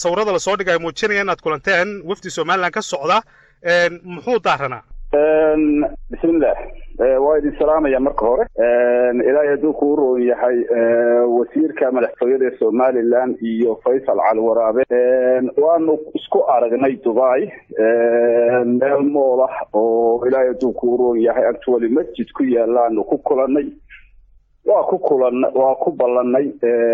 sawirada lasoo dhigay muujinaya inaad kulanteen wafdi somalilan ka socda muxuu daaranaa bismillah waa idin salaamaya marka hore ilaahay hadduu kuu roon yahay wasiirka madaxtooyada ee somalilan iyo faysal cali waraabe waanu isku aragnay dubai meel mool ah oo ilaahay hadduu kuu roon yahay actually masjid ku yaalaanu ku kulanay waa ku kulan waa ku ballanay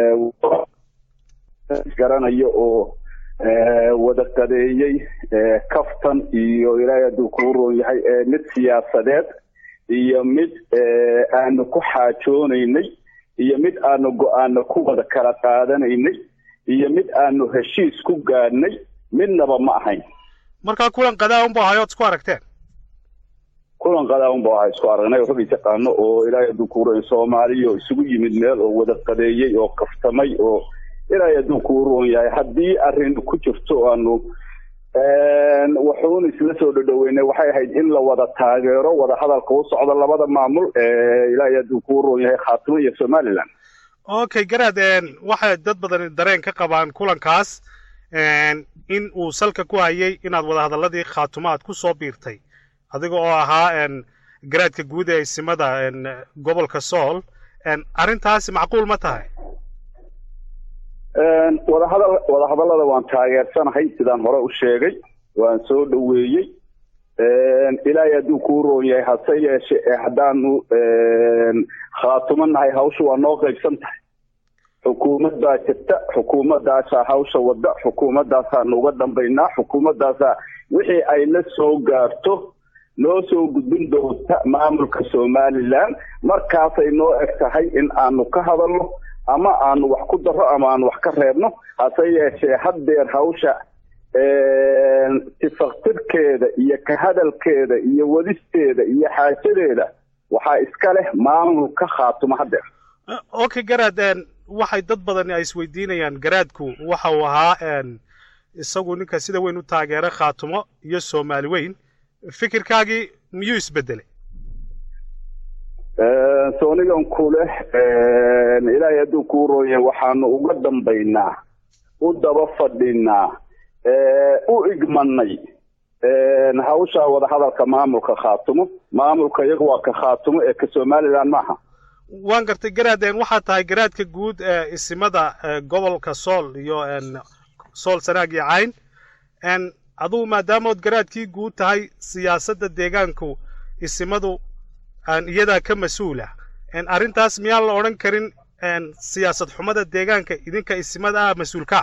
garanayo oo wada qadeeyey kaftan iyo ilaahay hadduu kuu roon yahay mid siyaasadeed iyo mid aanu ku xaajoonaynay iyo mid aanu go-aano ku wada kala qaadanaynay iyo mid aanu heshiis ku gaadhnay midnaba ma ahayn markaa kulan qadaa unba ahay ood isku aragteen kulan qadaa unba ahay isku aragnay oo rag yaqaano oo ilaahay hadduu kuu roon soomaaliya oo isugu yimid meel oo wada qadeeyey oo kaftamay oo ilaahay hadduu kuu roon yahay haddii arrin ku jirto aanu wuxuun isla soo dhadhoweynay waxay ahayd in la wada taageero wada hadalka u socda labada maamul ilaahay hadduu kuu roon yahay khaatimo iyo somaliland okay garaad waxay dad badan dareen ka qabaan kulankaas in uu salka ku hayay inaad wada hadalladii khaatumo aad ku soo biirtay adiga oo ahaa garaadka guud ee isimada gobolka sool arrintaasi macquul ma tahay wadahadal wadahadallada waan taageersanahay sidaan hore u sheegay waan soo dhoweeyey ilaahay hadduu kuu roon yahay hase yeeshe haddaanu khaatumo nahay hawsha waa noo qaybsan tahay xukuumad baa jirta xukuumaddaasaa hawsha wadda xukuumaddaasaanu uga dambaynaa xukuumaddaasaa wixii ay la soo gaarto noo soo gudbin doonta maamulka somaliland markaasay noo eg tahay in aanu ka hadalno ama aanu wax ku daro ama aanu wax ka reebno hase yeeshee haddeer hawsha tifaktirkeeda iyo ka hadalkeeda iyo wadisteeda iyo xaajadeeda waxaa iska leh maamulka khaatumo haddeer okay garaad waxay dad badan ay isweydiinayaan garaadku waxa uu ahaa isagu ninka sida weyn u taageera khaatumo iyo soomaali weyn fikirkaagii miyuu isbedelay soonigan ku leh ilaahay hadduu kuu rooya waxaanu uga dambaynaa u daba fadhinaa u igmanay hawsha wadahadalka maamulka khaatumo maamulka iyaga waa ka khaatumo ee ka somaliland maaha waan gartay garaad waxaa tahay garaadka guud ee isimada gobolka sool iyo sool sanaag iyo cayn adugu maadaamood garaadkii guud tahay siyaasadda deegaanku isimadu iyadaa ka mas-uula arrintaas miyaan la odhan karin siyaasad xumada deegaanka idinka isimada ah mas-uulkaa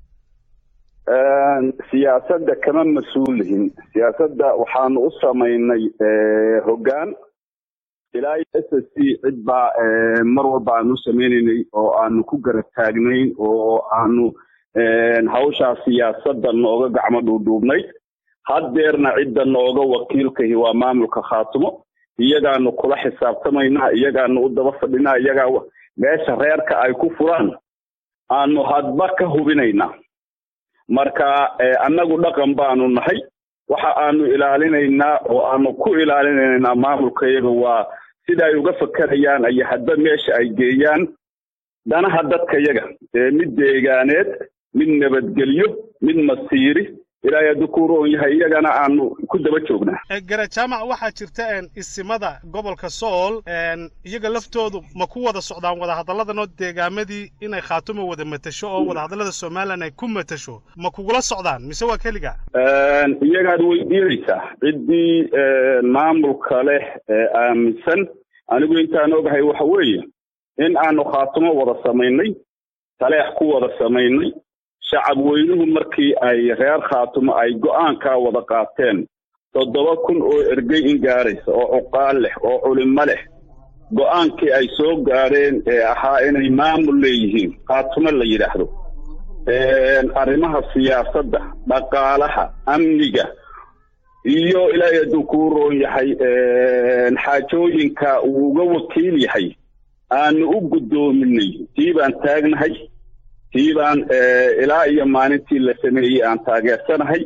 siyaasadda kama mas-uulihin siyaasadda waxaanu u samaynay hoggaan ilaa s s c cid baa mar walba aanu u sameynaynay oo aanu ku garab taagnayn oo aanu hawshaa siyaasadda nooga gacmo dhuudhuubnayd haddeerna cidda nooga wakiilkahi waa maamulka khaatumo iyagaanu kula xisaabtamaynaa iyagaanu u daba fadhinaa iyagaa meesha reerka ay ku furaan aanu hadba ka hubinaynaa marka annagu dhaqan baanu nahay waxa aanu ilaalinaynaa oo aanu ku ilaalinaynaa maamulka iyaga waa sida ay uga fakerayaan iyo hadba meesha ay geeyaan danaha dadka yaga mid deegaaneed mid nabadgelyo mid masiiri ilaahay hadduu ku roon yahay iyagana aanu ku daba joognaa gara jaamac waxaa jirta isimada gobolka sool iyaga laftoodu ma ku wada socdaan wadahadalladanoo deegaamadii inay khaatumo wada matasho oo wadahadallada somalilan ay ku matasho ma kugula socdaan mise waa keliga iyagaad weydiinaysaa ciddii maamulka leh aaminsan anigu intaan ogahay waxa weeye in aanu khaatumo wada samaynay taleex ku wada samaynay shacab weynuhu markii ay reer khaatumo ay go-aankaa wada qaateen toddoba kun oo ergey in gaaraysa oo cuqaal leh oo culimo leh go-aankii ay soo gaadheen ee ahaa inay maamul leeyihiin khaatumo la yidhaahdo arrimaha siyaasadda dhaqaalaha amniga iyo ilaahay hadduu kuu roon yahay xaajooyinka uu uga wakiil yahay aanu u guddoominay tii baan taagnahay tii baan ilaa iyo maalintii la sameeyey aan taageersanahay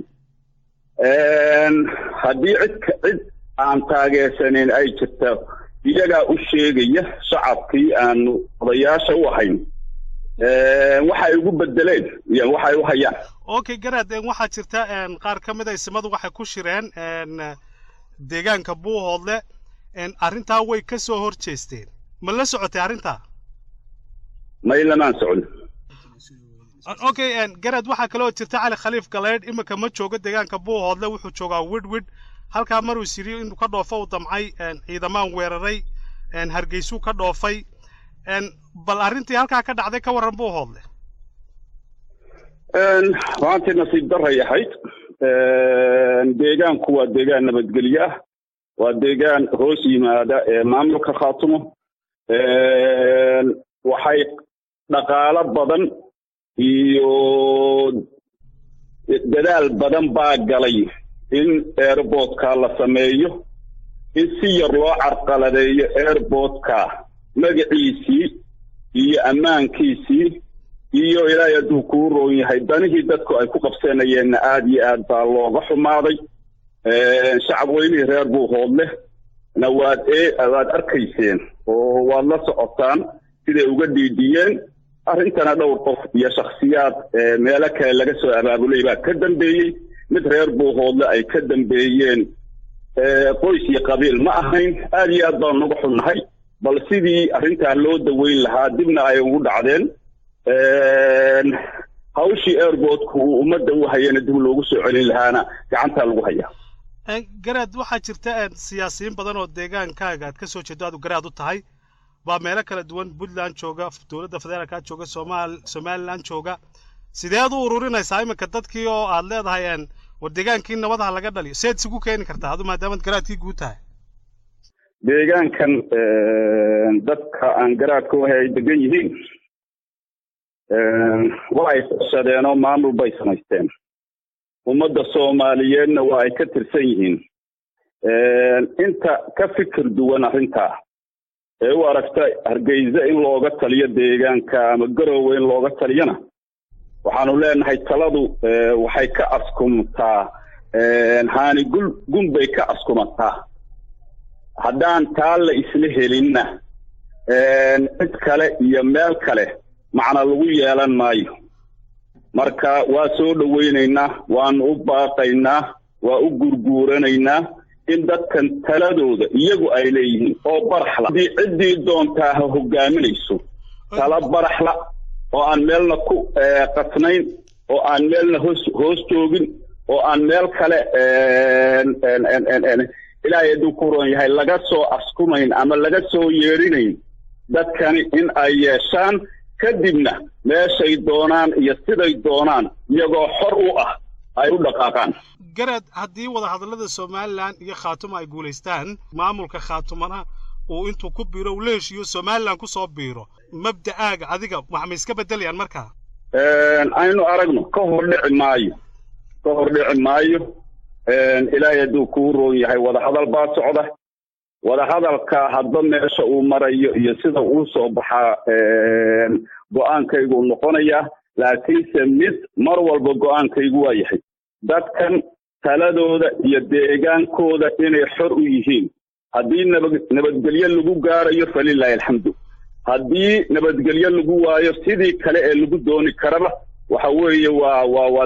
haddii cid cid aan taageersanayn ay jirta iyagaa u sheegaya shacabkii aanu odayaasha u ahayn waxa ay ugu bedeleen iyo waxa ay u hayaan okay garaad waxaa jirta qaar ka mid a isimadu waxay ku shireen deegaanka buuhoodle arrintaa way ka soo hor jeesteen ma la socotay arrintaa may lamaan socon okay garaad waxaa kaloo jirta cali khaliif galeydh iminka ma joogo deegaanka buuhoodle wuxuu joogaa widwid halkaa maruu isiri inuu ka dhoofo uu damcay ciidamaan weeraray hargeysuu ka dhoofay bal arrintii halkaa ka dhacday ka warran buuhoodle maantii nasiib daray ahayd deegaanku waa deegaan nabadgelyo ah waa deegaan hoos yimaada maamulka khaatumo waxay dhaqaalo badan iyo dadaal badan baa galay in airboodka la sameeyo in si yar loo carqaladeeyo airboodka magaciisii iyo ammaankiisii iyo ilaahay hadduu kuu roon yahay danihii dadku ay ku qabsanayeenna aada iyo aad baa looga xumaaday shacab weynihii reer buuhoodleh na waad waad arkayseen oo waad la socotaan siday uga dhiidhiyeen arrintana dhowr qof iyo shakhsiyaad meelo kale laga soo abaabulay baa ka dambeeyey mid reer buuhoodle ay ka dambeeyeen qoys iyo qabiil ma ahayn aada iyo aad baan uga xunnahay bal sidii arrintaa loo daweyn lahaa dibna ay ugu dhacdeen hawshii airboodku uu ummadda u hayana dib loogu soo celin lahaana gacantaa lagu hayaa garaad waxaa jirta siyaasiyiin badan oo deegaankaaga aad ka soo jeedo aad garaad u tahay baa meelo kala duwan puntland jooga dowladda federaalka jooga somal somaliland jooga sideed u ururinaysaa iminka dadkii oo aad leedahay war deegaankii nabadaha laga dhaliyo seed isugu keeni kartaa adu maadaamaad garaadkii guud tahay deegaankan dadka aan garaadka wahay ay degan yihiin waa ay fashadeen oo maamul bay samaysteen ummadda soomaaliyeedna waa ay ka tirsan yihiin inta ka fikir duwan arrintaa ee u aragta hargeysa in looga taliyo deegaanka ama garoowe in looga taliyona waxaanu leenahay taladu waxay ka askumtaa haani gul gun bay ka askumataa haddaan taa la isla helinna cid kale iyo meel kale macna lagu yeelan maayo marka waa soo dhowaynaynaa waanu u baaqaynaa waa u gurguuranaynaa in dadkan taladooda iyagu ay leeyihiin oo baraxla haddii ciddii doontaa ha hogaaminayso tala baraxla oo aan meelna ku qasnayn oo aan meelna hoos hoos joogin oo aan meel kale ilaahay hadduu ku roon yahay laga soo askumayn ama laga soo yeedhinayn dadkani in ay yeeshaan kadibna meeshay doonaan iyo siday doonaan iyagoo xor u ah ay u dhaqaaqaan garaad haddii wadahadallada somalilan iyo khaatuma ay guulaystaan maamulka khaatumana uu intuu ku biiro uu la heshiiyo somalilan ku soo biiro mabda'aaga adiga wax ma iska beddelayaan markaa aynu aragno ka hor dhici maayo ka hor dhici maayo ilaahay hadduu kuu roon yahay wadahadal baa socda wadahadalka hadba meesha uu marayo iyo sida uu soo baxaa go-aankaygu noqonayaa laakiinse mid mar walba go-aankaygu waa yahay dadkan taladooda iyo deegaankooda inay xor u yihiin haddii naba nabadgelyo lagu gaarayo falilaahi alxamdu haddii nabadgelyo lagu waayo sidii kale ee lagu dooni karaba waxa weeye waa waa waa